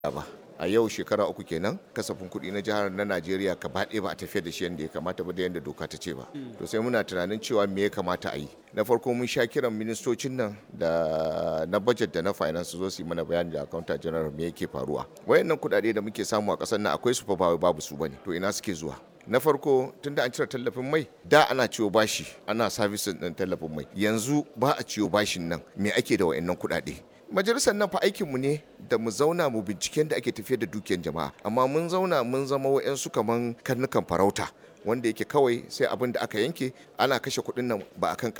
ba a yau shekara uku kenan kasafin kuɗi na jihar na najeriya gaba ɗaya ba a tafiyar da shi yadda ya kamata ba da yadda doka ta ce ba to sai muna tunanin cewa me ya kamata a yi na farko mun sha kiran ministocin nan da na budget da na finance zo su yi mana bayani da accountant general me yake faruwa wayannan kuɗaɗe da muke samu a ƙasar nan akwai su fa ba babu su bane to ina suke zuwa na farko tunda an cire tallafin mai da ana ciwo bashi ana servicing din tallafin mai yanzu ba a ciwo bashin nan me ake da wayannan kuɗaɗe majalisar nan fa aikinmu ne da mu zauna mu binciken da ake tafiyar da dukiyar jama'a amma mun zauna mun zama wa'yansu kaman karnukan farauta wanda yake kawai sai abin da aka yanke ana kashe kuɗin nan ba akan